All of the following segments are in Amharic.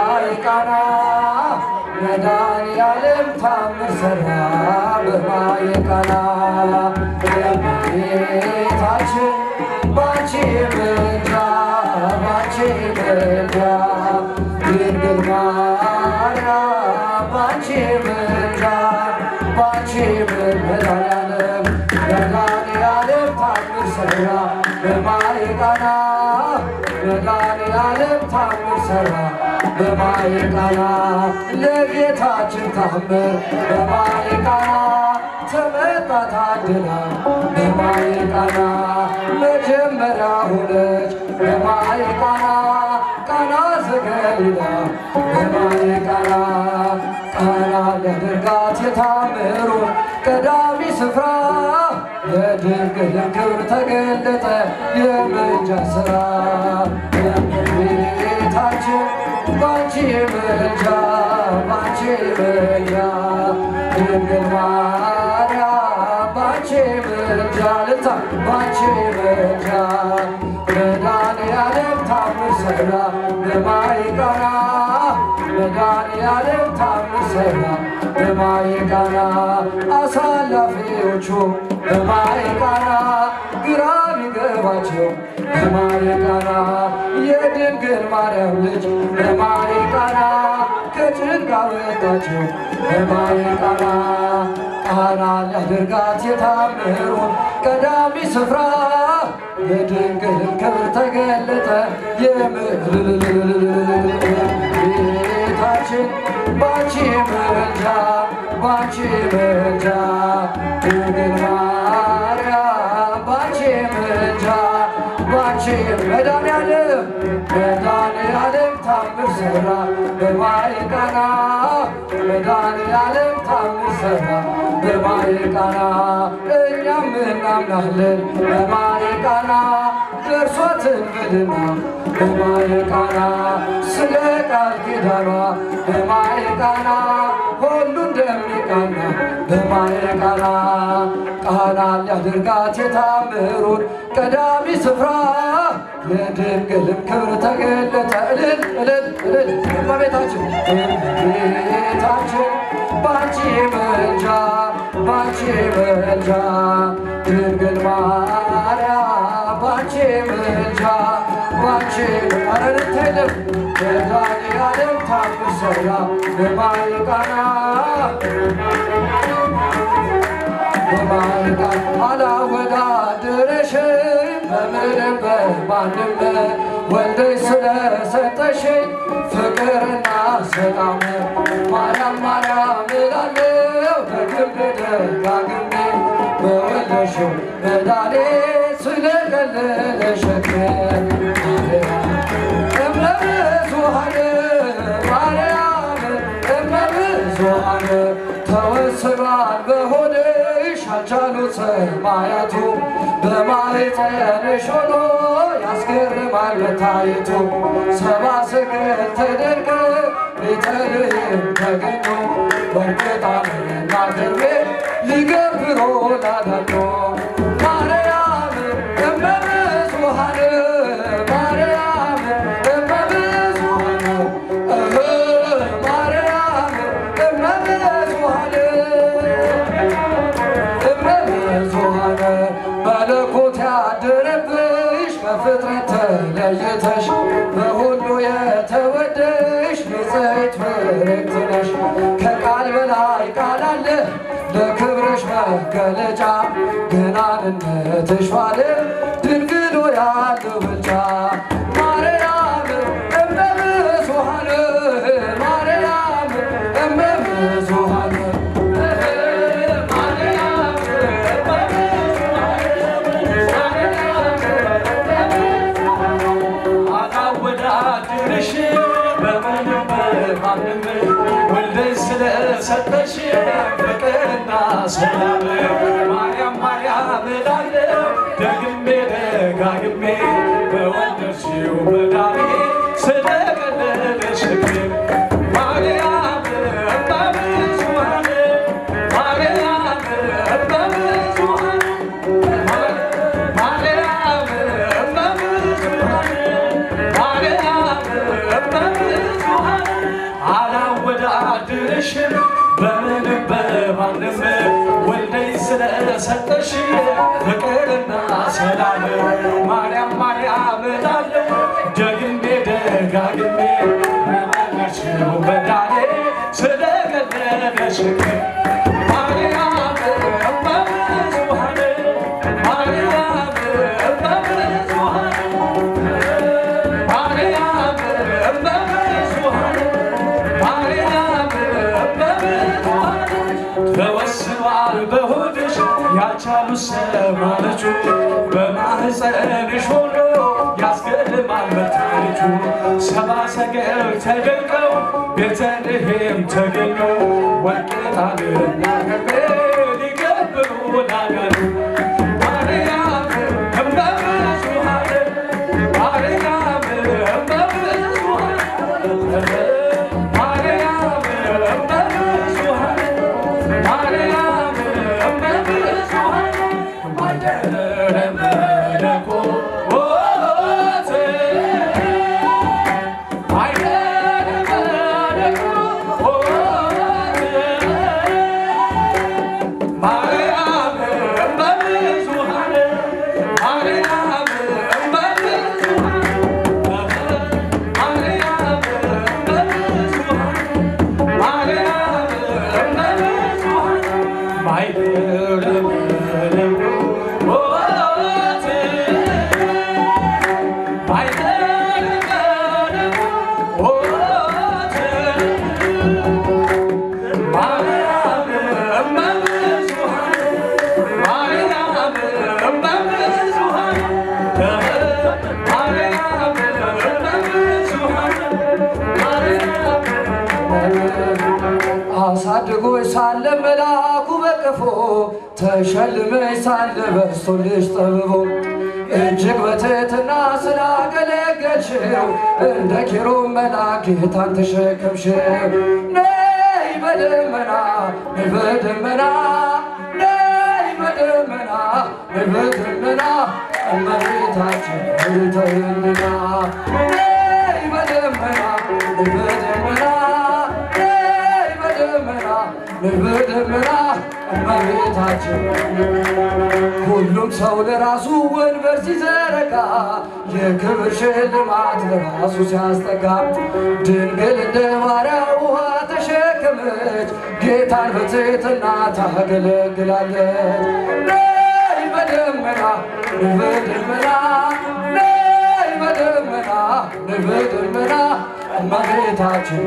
በማየ ቃና መድኃኒዓለም ታምር ሠራ በማየ ቃና እመቤታችን ባንቺ ምልጃ ባንቺ ምልጃ ድንግል ማርያም ባንቺ ምልጃ ባንቺ መድኃኒዓለም መድኃኒዓለም ታምር ሠራ በማየ ቃና መድኃኒዓለም ታምር ሠራ በማየ ቃና ለጌታችን ታምር በማየ ቃና ተመጣ ታድላ በማየ ቃና መጀመሪያ ሆነች በማየ ቃና ቃና ዘገሊላ በማየ ቃና ቃና ለድርጋት የታምሩ ቀዳሚ ስፍራ የድንግልን ክብር ተገለጠ የምልጃ ሥራ እመቤታችን ባንቺ ምልጃ ባንቺ ምልጃ ድንግል ማርያም ባንቺ ምልጃ ልታ ባንቺ ምልጃ መድኃኒዓለም ታምር ሠራ በማየ ቃና መድኃኒዓለም ታምር ሠራ በማየ ቃና አሳላፊዎቹ በማየ ቃና ግራ ቢገባቸው በማየ ቃና የድንግል ማርያም ልጅ በማየ ቃና ከጭንቅ አወጣቸው በማየ ቃና ቃና ሊያደርጋት የታምሩን ቀዳሚ ስፍራ የድንግልን ክብር ተገለጠ የምቤታችን ባንቺ ምልጃ ባንቺ ምልጃ ድንግል ማርያም ባንቺ ምልጃ ባንቺ መድኃኒዓለም መድኃኒዓለም ታምር ሠራ በማየ ቃና መድኃኒዓለም ታምር ሠራ በማየ ቃና እኛም እናምናለን በማየ ቃና ደርሷትን በልና በማየ ቃና ስለ ቃል ኪዳኗ በማየ ቃና ሁሉ እንደሚቃና በማየ ቃና ቃና ሊያደርጋት የታምሩን ቀዳሚ ስፍራ የድንግልን ክብር ተገለጠ። እልል እልል እልል እመቤታችን እመቤታችን ባንቺ ምልጃ ባንቺ ምልጃ ድንግል ማርያም ባንቺ ምልጃ ባንቺ አረንታይለም መድኃኒዓለም ታምር ሠራ በማየ ቃና በማየ ቃና አላወዳድርሽም በምንም በማንም ወልደሽ ስለሰጠሽኝ ፍቅርና ሰላም ማርያም ማርያም እላለሁ ደግሜ ደጋግሜ በወለድሽው መዳኔ ስለቀለለ ሸክሜ እመብዙኃን ማርያም እመብዙኃን ተወስኗል በሆድሽ አልቻሉት ሰማያቱ በማኅፀንሽ ሆኖ ያስገርማል መታየቱ ሰብአ ሰገል ተደርገው ቤተልሔም ተገኙ ወርቅ ዕጣንና ከርቤ ሊገብሮ ላዳኙ ማርያም እመብዙኃን ማርያም እመብዙኃን እህ ማርያም እመብዙኃን እመብዙኃን መለኮት ያደረብሽ በፍጥረት ተለይተሽ በሁሉ የተወደሽ ንጽሕት ፍርክት ነሽ። ከቃል በላይ ቃል አለ ለክብርሽ መገለጫ ገናንነትሽ ባለ ድንግሎ ያለው ብልጫ ማርያም እመብዙኃን ማርያም እመብዙኃን አላወዳድርሽ በምንም በማንም ወልደሽ ስለሰጠሽ ፍቅርና ሰላም ማርያም ማርያም እላለሁ ደግሜ ደጋግሜ በወለድሽው መዳኔ ስለቀለለ ሸክሜ ማርያም እመብዙኃን ማርያም እመብዙኃን ማርያም እመብዙኃን ማርያም እመብዙኃን አድርሽ በምንም በማንም ወልደኝ ስለሰጠሽ ፍቅርና ሰላም ማርያም ማርያም እላለሁ ደግሜ ደጋግሜ መመለስሽው በዳኔ ስለቀለለሽ ማርያም እመብዙኃን ማርያም እመብዙኃን ማርያም እመብዙኃን ማርያም እመብዙኃን ተወስኗል በሆድሽ ያልቻሉ ሰማነቹ በማህፀንሽ ሆኖ ያስገድማል መታለቹ ሰባ ሰገል ተደንቀው ቤተልሔም ተገኘው ወርቅጣንና ከርቤ ሊገብሩ ናገሩ ማርያም እመብዙኃን ማርያም እመብዙኃን ማርያም እመብዙኃን ማርያም እመብዙኃን ማይደረ መለኮት ማይደረ መለኮት ማርያም እመብዙኃን ማርያም እመብዙኃን ማርያም እመብዙኃን ማርያም እመብዙኃን ማይደረ መለኮት ማይደረ መለኮት ማርያም እመብዙኃን ማርያም እመብዙኃን ማርያም እመብዙኃን ማርያም አሳድጎች ሳለ መልአኩ በቀፎ ተሸልመች ሳለ በስቶልሽ ጠብቦ እጅግ በትሕትና ስላገለገልሽው እንደ ኪሩብ መልአክ ጌታን ተሸከምሽው። ነይ በደመና ነይ በደመና ነይ በደመና ነይ በደመና እመቤታችን ተይልና ነይ በደመና ነይ በደመና ነይ በደመና ነይ በደመና እመቤታችን ሁሉም ሰው ለራሱ ወንበር ሲዘረጋ የክብር ሽልማት ለራሱ ሲያስጠጋ ድንግል እንደ ባሪያው ውሃ ተሸከመች ጌታን በትሕትና ታገለግላለች። ነይ በደመና ነይ በደመና ነይ በደመና ነይ በደመና እመቤታችን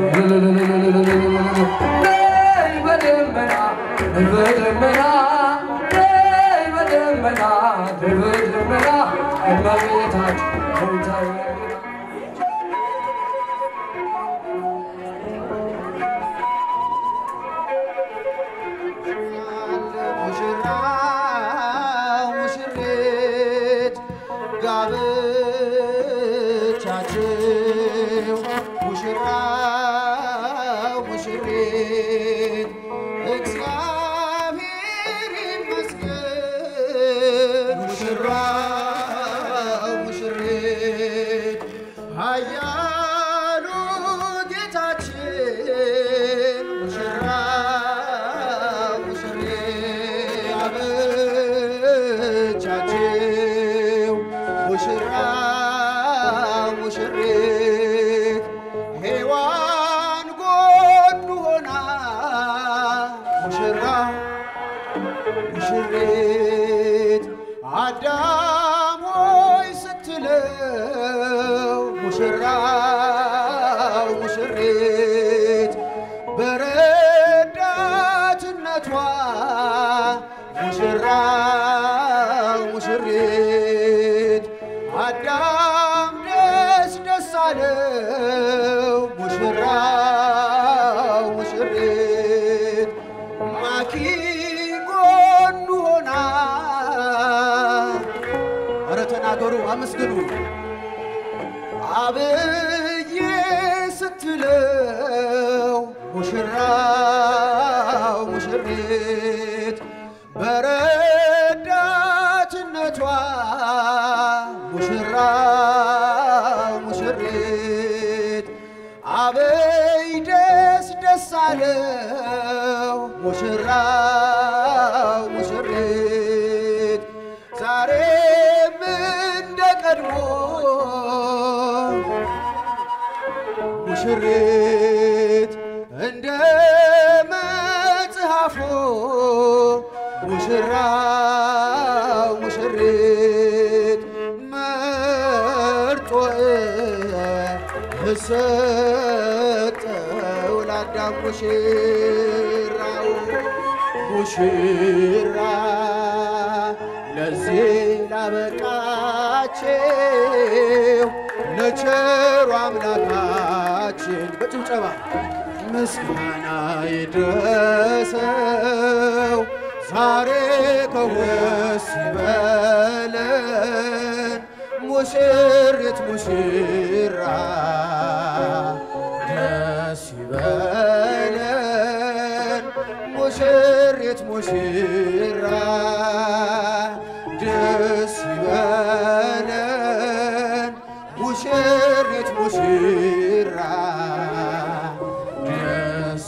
ነይ በደመና ነይ በደመና ነይ በደመና ነይ በደመና እመቤታችን ሙሽራው ሙሽሪት ጋብቻችሁ ሙሽራው ሙሽሪት እግዚአብሔር ይመስገን ሙሽራው ሙሽሪት ኃያሉ ጌታችን ሙሽራው ሙሽሪት ጋብቻችሁ ሙሽራው ሙሽሪት ሔዋን ጎኑ ሆና ሙሽራው ሙሽሪት አዳም ሆይ ስትለው ሙሽራው ሙሽሪት በረዳትነቷ ሙሽራው ሙሽሪት አዳም ደስ ደስ አለው ሙሽራው ሙሽሪት ማኪ ጎኑ ሆና ኧረ ተናገሩ አመስግኑ አብዬ ስትለው ሙሽራው ሙሽሪት በረዳትነቷ ሙሽራው ሙሽሪት አበይ ደስ ደስ አለው ሙሽራው ሙሽሪት ዛሬም እንደ ቀድሞ ሙሽሪት እንደ መጽሐፉ ሙሽራው ሙሽሪት መርጦ ሰጠው ለአዳም ሙሽራው ሙሽራ ለዚህ ላበቃቸው ለቸሩ አምላካችን በጭብጨባ ምስጋና ይድረሰው ዛሬ ከወስ ይበለን ሙሽሪት ሙሽራ ደስ ይበለን ሙሽሪት ሙሽራ ደስ ይበለን ሙሽሪት ሙሽራ ደስ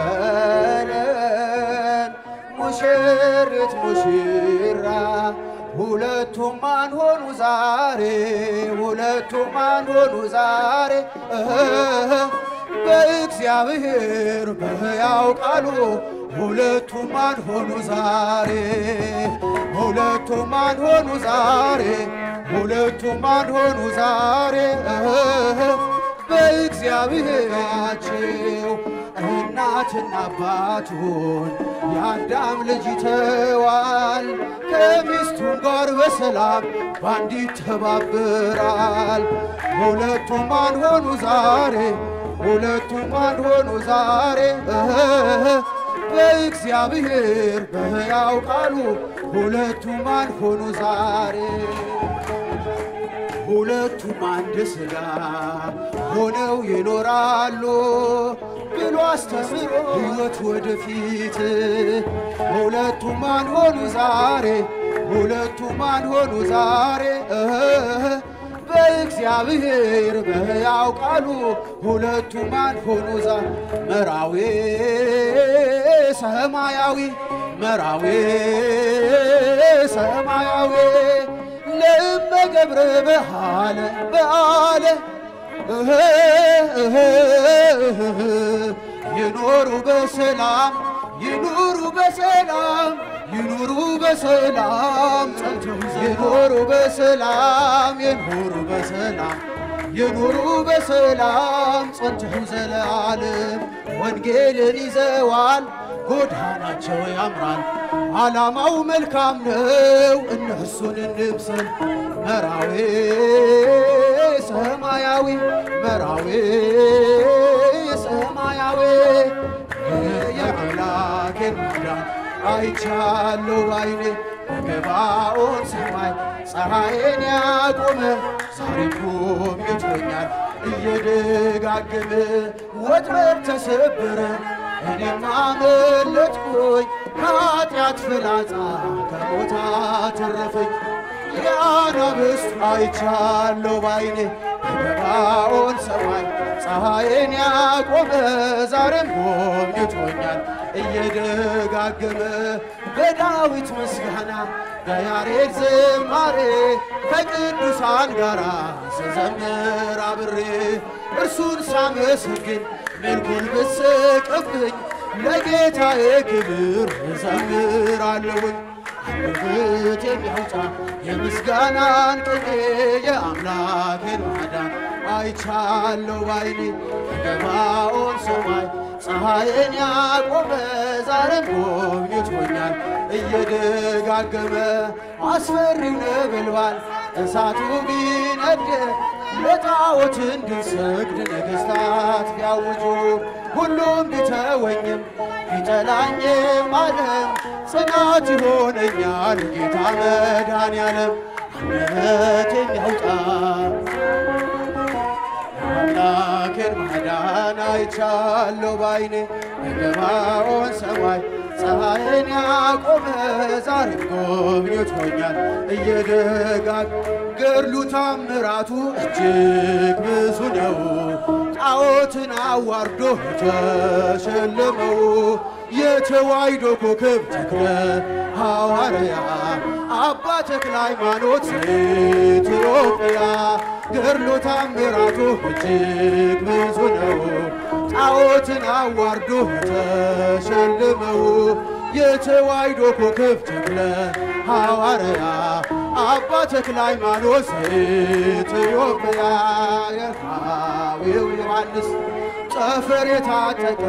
ይበለን ሙሽሪት ሙሽራ ሁለቱም ማን ሆኑ ዛሬ ሁለቱም ማን ሆኑ ዛሬ እህ በእግዚአብሔር በሕያው ቃሉ ሁለቱም ማን ሆኑ ዛሬ ሁለቱም ማን ሆኑ ዛሬ ሁለቱም ማን ሆኑ ዛሬ እህ በእግዚአብሔራቸው እናትና አባቱን የአዳም ልጅ ይተዋል ከሚስቱም ጋር በሰላም ባንድ ይተባበራል። ሁለቱም ማን ሆኑ ዛሬ ሁለቱም ማን ሆኑ ዛሬ እህ በእግዚአብሔር በሕያው ቃሉ ሁለቱም ማን ሆኑ ዛሬ ሁለቱም አንድ ሥጋ ሆነው ይኖራሉ ብሎ አስተምሮ ሕይወት ወደፊት ሁለቱም ማን ሆኑ ዛሬ ሁለቱም ማን ሆኑ ዛሬ እህ በእግዚአብሔር በሕያው ቃሉ ሁለቱም ማን ሆኑ ዛ መራዊ ሰማያዊ መራዊ ሰማያዊ ለእመ ገብረ በሃለ በአለ እህ እህ እህ ይኖሩ በሰላም ይኑሩ በሰላም ይኑሩ በሰላም ጸንተው ይኑሩ በሰላም ይኑሩ በሰላም ይኑሩ በሰላም ጸንተው ዘለዓለም ወንጌልን ይዘዋል ጎዳናቸው ያምራል ዓላማው መልካም ነው እነሱን እንምሰል መራዊ ሰማያዊ መራዊ ሰማያዊ የአምላኬን ማዳን አይቻለሁ ባይኔ በገባኦን ሰማይ ፀሐይን ያቆመ ዛሬም ጎብኝቶኛል እየደጋገመ ወጥመድ ተሰበረ እኔም አመለጥኩኝ ከኃጢአት ፍላጻ ከሞት አተረፈኝ የአናብስት አይቻለሁ ባይኔ በገባኦን ሰማይ ፀሐይን ያቆመ ዛሬም ጎብኝቶኛል እየደጋገመ በዳዊት ምስጋና በያሬድ ዝማሬ ከቅዱሳን ጋር ስዘምር አብሬ እርሱን ሳመሰግን መልኩን ብስቅብኝ ለጌታዬ ክብር እዘምራለሁኝ አንደበት የሚያወጣ የምስጋናን ቅኔ የአምላኬን ማዳን አይቻለሁ ባይኔ ከገባኦን ሰማይ ፀሐይን ያቆመ ዛሬም ጎብኝቶኛል እየደጋገመ አስፈሪው ነበልባል እሳቱ ቢነድ ለጣዖት እንድንሰግድ ነገሥታት ቢያውጁ ሁሉም ቢተወኝም ቢጠላኝም ዓለም ጽናት ይሆነኛል ጌታ መድኃኔዓለም አንደበት የሚያውጣ አምላኬን ማዳን አይቻለሁ ባይኔ በገባኦን ሰማይ ፀሐይን ያቆመ ዛሬም ጎብኝቶኛል እየደጋግ ገድሉ ታምራቱ እጅግ ብዙ ነው። ጣዖትን አዋርዶ ተሸለመው የተዋሕዶ ኮከብ ተክለ ሐዋርያ አባ ተክለ ሃይማኖት ኢትዮጵያ ገድሎ ታምራቱ እጅግ ብዙ ነው። ጣዖትን አዋርዶ ተሸልመው የተዋሕዶ ኮከብ ተክለ ሐዋርያ አባ ተክለ ሃይማኖት ኢትዮጵያ የርሃዊው ዮሐንስ ጠፈር የታጠቀ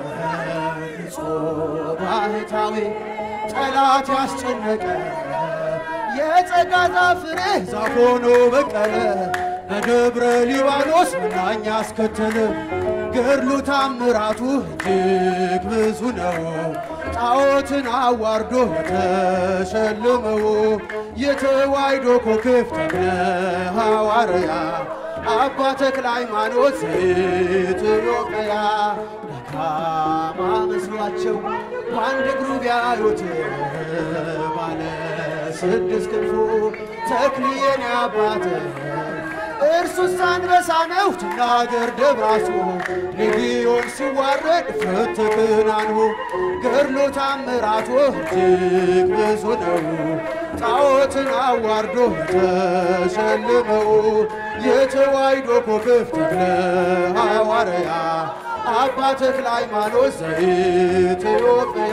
ንጹሕ ባህታዊ ጠላት ያስጨነቀ የጸጋ ዛፍ ፍሬ ዛፍ ሆኖ በቀለ በደብረ ሊባኖስ ምናኛ አስከተለ ገድሉ ታምራቱ እጅግ ብዙ ነው። ጣዖትን አዋርዶ የተሸለመው የተዋሕዶ ኮከብ ተክለ ሐዋርያ አባ ተክለ ሃይማኖት ኢትዮጵያ ደካማ መስሏቸው በአንድ እግሩ ቢያዩት ባለ ስድስት ክንፉ ተክልዬን አባት እርሱስ አንበሳ ነው ትናገር ደብራሱ ሌጊዮን ሲዋረድ ፍት ተከናንቦ ገድሎ ታምራቱ እጅግ ብዙ ነው። ጣዖትን አዋርዶ የተሸለመው የተዋሕዶ ኮከብ ተክለ ሐዋርያ አባ ተክለ ሃይማኖት ዘኢትዮጵያ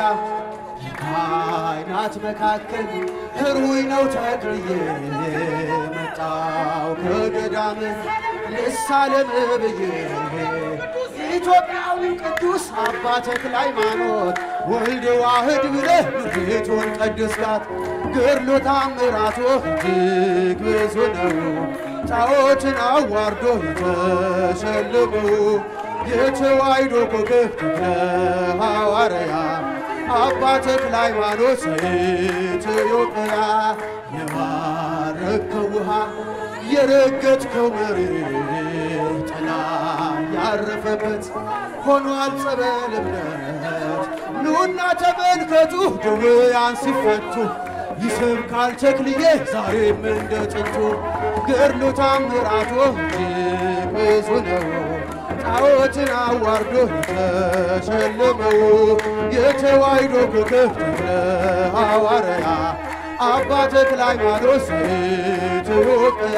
ካህናት መካከል ህሩይ ነው ተክልዬ መጣው ከገዳም ልሳለም ብዬ ኢትዮጵያዊ ቅዱስ አባ ተክለ ሃይማኖት ወልድ ዋህድ ብለህ ምድሪቱን ቀድስካት ገድሎ ታምራቱ እጅግ ብዙ ነው። ጣዖትን አዋርዶ የተሸለመው የተዋሕዶ ኮከብ ተክለ ሐዋርያ አባ ተክለ ሃይማኖት ዘኢትዮጵያ የባረከው ውሃ የረገጥከው መሬት ጥላ ያረፈበት ሆኗል ጸበል እምነት ኑና ተመልከቱ ድውያን ሲፈቱ ይሰብካል ተክልዬ ዛሬም እንደ ጥንቱ ገድሉ ታምራቱ እጅግ ብዙ ነው። ጣዖትን አዋርዶ የተሸለመው የተዋሕዶ ኮከብ ተክለ ሐዋርያ አባ ተክለ ሃይማኖት ዘኢትዮጵያ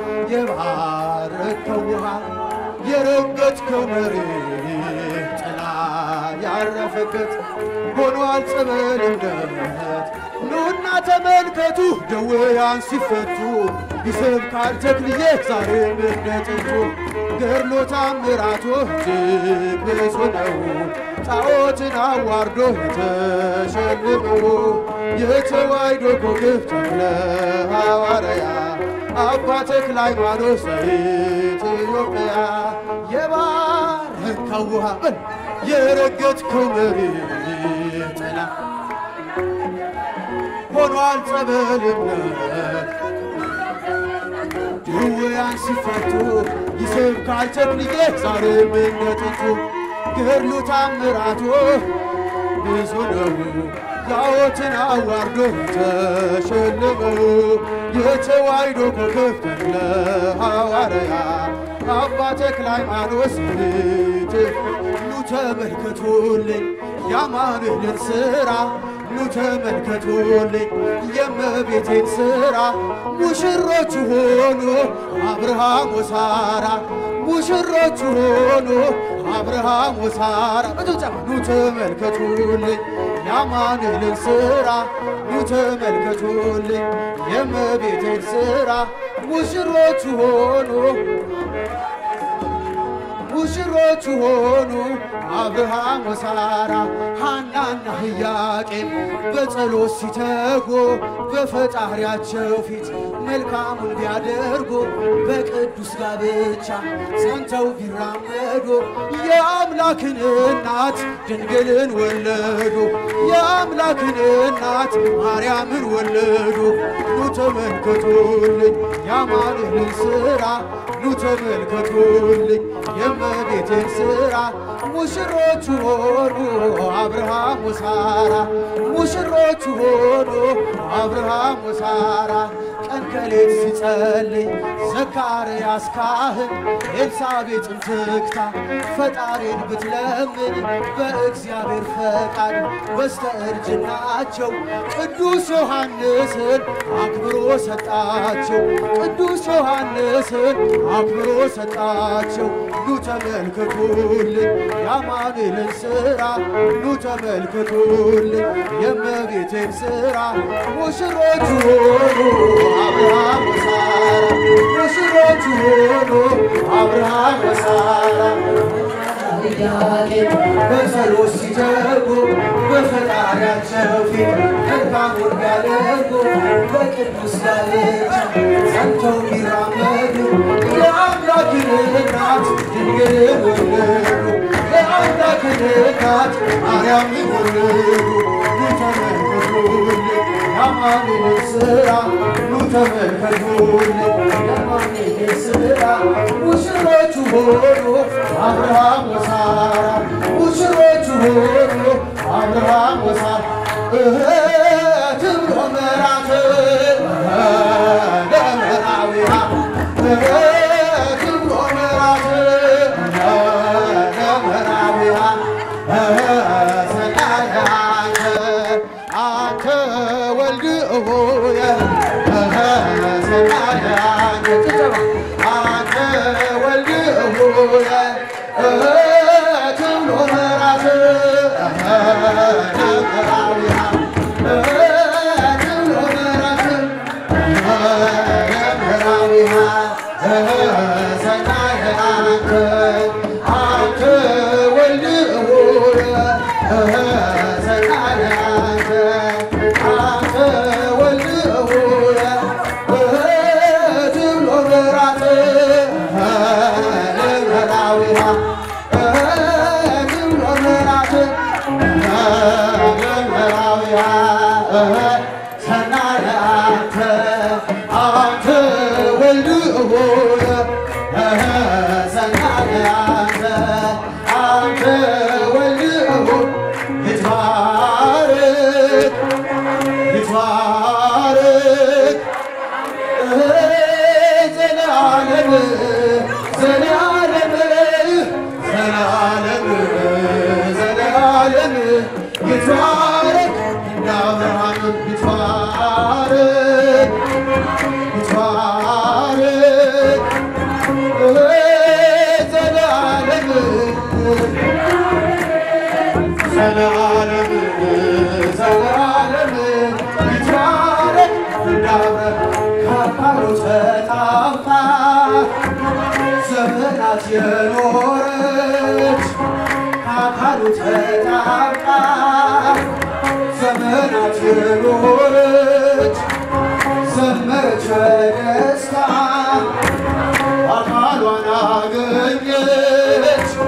የባረከው ውሃ የረገጥከው መሬት ጥላ ያረፈበት ሆኗል ጸበል እምነት ኑና ተመልከቱ ደዌያን ሲፈቱ ይሰብካል ተክልዬ ዛሬም እንደ ጥንቱ ገድሎ ታምራቱ እጅግ ብዙ ነው። ጣዖትን አዋርዶ የተሸለመው የተዋሕዶ ኮከብ ተክለ ሐዋርያ አባ ተክለ ሃይማኖት ዘኢትዮጵያ የባረከው ውሃ በል የረገጥከው መሬት ጥላ ሆኗል ጸበል እምነት ድውያን ሲፈቱ ይሰብካል ተክልዬ ዛሬም እንደ ጥንቱ ገድሉ ታምራቱ ብዙ ነው። ጣዖትን አዋርዶ ተሸለመው የተዋሕዶ ኮከብ ተክለ ሐዋርያ አባ ተክለ ሃይማኖት ዘኢትዮጵያ ኑ ተመልከቱልኝ ያማኑኤልን ሥራ ኑ ተመልከቱልኝ የእመቤቴን ሥራ ሙሽሮቹ ሆኑ አብርሃም ወሳራ ሙሽሮቹ ሆኑ አብርሃም ወሳራ በጭብጨባ ኑ ተመልከቱልኝ የአማኑኤልን ሥራ ኑ ተመልከቱልኝ የእመቤቴን ሥራ ሙሽሮቹ ሆኑ ሙሽሮቹ ሆኑ አብርሃም ወሳራ ሐናና ኢያቄም በጸሎት ሲተጉ በፈጣሪያቸው ፊት መልካሙን ቢያደርጉ በቅዱስ ጋብቻ ጸንተው ቢራመዱ የአምላክን እናት ድንግልን ወለዱ። የአምላክን እናት ማርያምን ወለዱ። ኑ ተመልከቱልኝ የአማኑኤልን ሥራ ኑ ተመልከቱልኝ የእመቤቴን ሥራ ሙሽሮቹ ሆኑ አብርሃም ወሳራ ሙሽሮቹ ሆኑ አብርሃም ወሳራ ቀን ከሌት ሲጸልይ ዘካርያስ ካህን ኤልሳቤጥን ትክታ ፈጣሪን ብትለምን በእግዚአብሔር ፈቃድ በስተ እርጅናቸው ቅዱስ ዮሐንስን አክብሮ ሰጣቸው። ቅዱስ ዮሐንስን አክብሮ ሰጣቸው። ኑ ተመልከቱልኝ የአማኑኤልን ሥራ ኑ ተመልከቱልኝ የእመቤቴን ሥራ ሙሽሮቹ ሆኑ አብርሃም ወሳራ ሙሽሮቹ ሆኑ አብርሃም ወሳራ ኢያቄም በጸሎት ሲተጉ በፈጣሪያቸው ፊት መልካሙን ቢያደርጉ በቅዱስ ጋብቻ ጸንተው ቢራመዱ የአምላክን እናት ድንግልን ወለዱ። የአምላክን እናት ማርያምን ወለዱ። ኑ ተመልከቱልኝ የአማኑኤልን ሥራ ኑ ተመልከቱልኝ የአማኑኤልን ሥራ ሙሽሮቹ ሆኑ አብርሃም ወሳራ ሙሽሮቹ ሆኑ አብርሃም ወሳራ ትብሎ መራት ለመራዊያ ትብሎ መራት ለመራዊያ ሰቃያተ አንተ ወልድ ሆየ ሰቃያተ ጭጨባ አንተ ወልድ ሆየ ትብሎ መራት ለመራዊያ ትብሎ መራት ለመራዊያ ሰቃያተ አንተ ወልድ ሆየ ሰቃያተ አንተ ወልድ ሆየ ትብሎ መራት ለመራዊያ ትብሎ መራት ለመራዊያ ሰናየ አንተ አንተ ወልድ ሆየ ሰናየ አንተ አንተ ወልድ ሆየ ይትባረክ ይትባረክ ዘላለም ዘላለም ዘላለም ዘላለም ይትባረክ እንደ አብርሃም ይትባረክ ይትባረክ ዘላለም ዘላለም ዘላለም ይትባረክ እንዳብረ ከአካሉ ተጣምታ ዘመናት የኖረች ከአካሉ ተጣምታ ዘመናት የኖረች ዘመረች በደስታ አካሏን አገኘች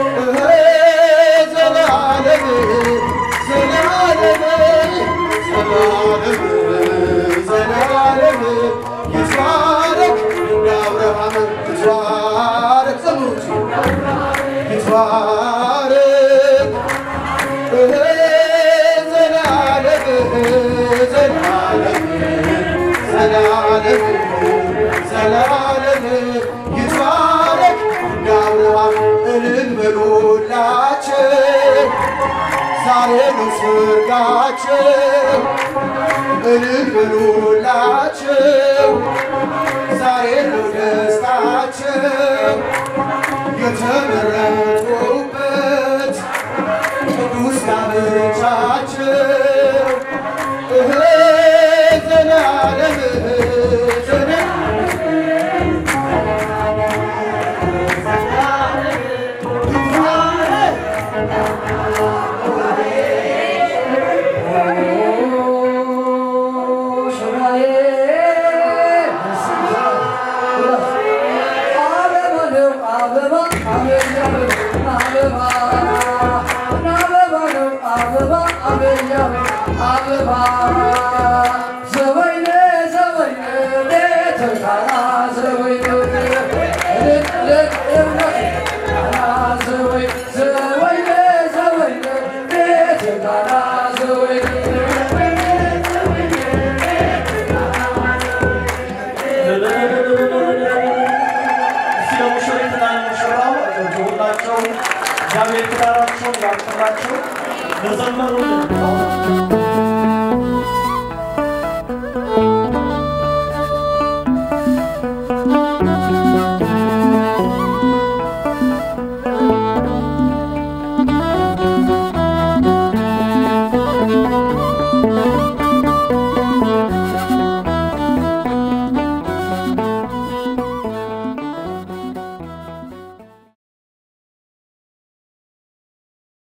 ዘላለም ዘላለም ዘላለም ዘላለም ይትባረክ እንደ አብርሃም ይትባረክ ዘምሩት ይትባረክ ዘላለም ዘላለም ዘላለም ዘላለም ይትባረክ እንደ አብርሃም እልል በሉላቸው ዛሬ ነው ሰርጋቸው እልል በሉላቸው ዛሬ ነው ደስታቸው የተመረጡበት ቅዱስ ጋብቻቸው እህ ዘላለም ዘላለም ከበራቸውን ያቀላቸው ለዘመሩልን